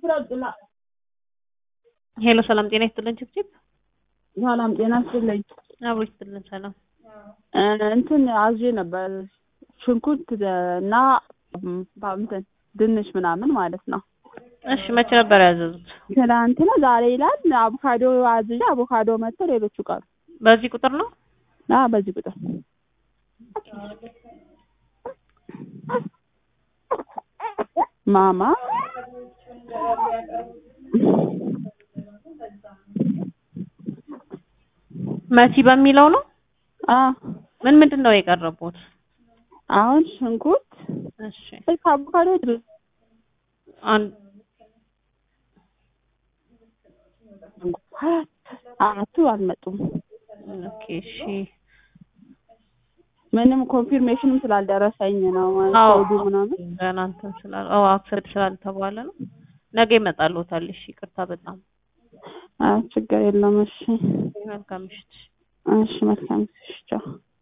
ሄሎ ሰላም ጤና ይስጥልን ችብችብ ሰላም ጤና ይስጥልኝ። አብሮ ይስጥልን ሰላም እንትን አዝዤ ነበር ሽንኩርት እና እንትን ድንች ምናምን ማለት ነው። እሺ መቼ ነበር ያዘዙት? ትናንትና ዛሬ ይላል። አቮካዶ አዝዤ አቮካዶ መጥቶ ሌሎቹ ቀሩ። በዚህ ቁጥር ነው? አዎ በዚህ ቁጥር ማማ መሲ በሚለው ነው? አዎ ምን ምንድን ነው የቀረቡት? አሁን ሽንኩርት እሺ አቮካዶ አንድ አራቱ አልመጡም። ኦኬ እሺ ምንም ኮንፊርሜሽንም ስላልደረሰኝ ነው አዎ ኮዱ ምናምን ገና እንትን ስላል አዎ አክሰፕት ስላልተባለ ነው። ነገ ይመጣልዎታል። እሺ ይቅርታ በጣም አይ ችግር የለም። እሺ መልካም ምሽት። እሺ መልካም ቻው